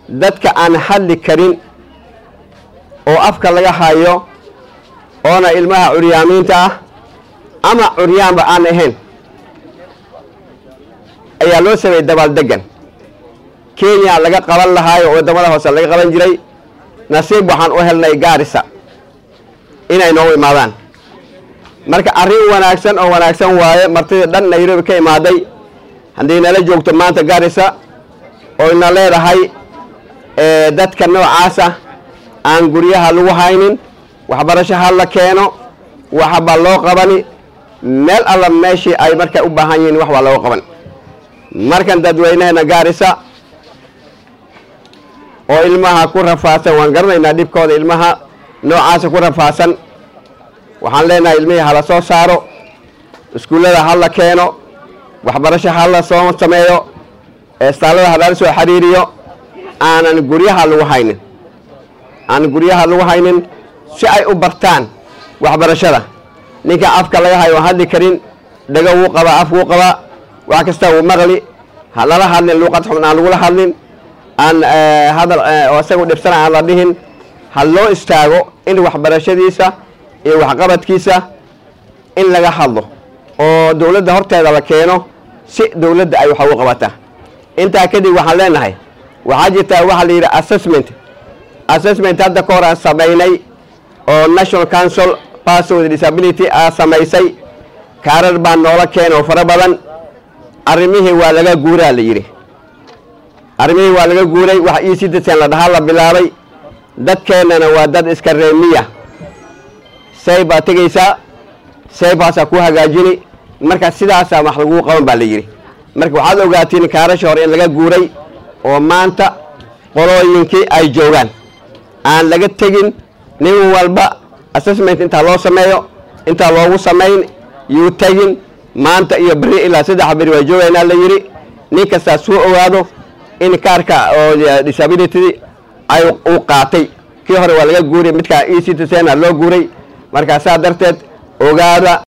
dadka aan hadli karin oo afka laga hayo oona ilmaha curyaamiinta ah ama curyaanba aan ahayn ayaa loo sameeyey dabaaldegan kenya laga qaban lahaayo oo waddamada hoose laga qaban jiray nasiib waxaan u helnay gaarisa inay noogu imaadaan marka arrin wanaagsan oo wanaagsan waaye martidii dhan nairobi ka imaaday haddii nala joogto maanta gaarisa oo ina leedahay dadka noocaasa aan guryaha lagu haynin waxbarasho ha la keeno waxbaa loo qabani meel alla meeshii ay markay u baahan yihiin wax baa looga qaban markan dadweynaheena gaarisa oo ilmaha ku rafaadsan waan garanaynaa dhibkooda ilmaha noocaasa ku rafaadsan waxaan leenahay ilmihii hala soo saaro iskuullada ha la keeno waxbarasho ha la soo sameeyo eestaalada ha lala soo xiriiriyo aanan guryaha lagu haynin aanan guryaha lagu haynin si ay u bartaan waxbarashada ninka afka laga hayo aan hadli karin dhago wuu qabaa af wuu qabaa wax kasta wuu maqli ha lala hadlin luuqad xun aan lagula hadlin aan hadal oo isagu dhibsana aan la dhihin ha loo istaago in waxbarashadiisa iyo waxqabadkiisa in laga hadlo oo dowladda horteeda la keeno si dowladda ay wax ugu qabata intaa kadib waxaan leenahay waxaa jirtaa waxaa la yidhi assessment assessment hadda ka hor aan samaynay oo national council person with disability aa samaysay kaarar baa noola keena oo fara badan arrimihii waa laga guuraa la yidhi arrimihii waa laga guuray wax io citizen la dhahaa la bilaabay dadkeennana waa dad iska reemiya say baa tegaysaa saybaasaa ku hagaajini marka sidaasaa wax laguu qaban baa la yidhi marka waxaad ogaatiin kaarasha hore in laga guuray oo maanta qolooyinkii ay joogaan aan laga tegin nin walba assessment intaa loo sameeyo intaa loogu samayn yuu tegin maanta iyo beri ilaa saddex beri waa joogaynaa la yidhi nin kastaa suu ogaado in kaarka oo disability ay uu qaatay kii hore waa laga guuray midkaa e citizen loo guuray markaa saa darteed ogaada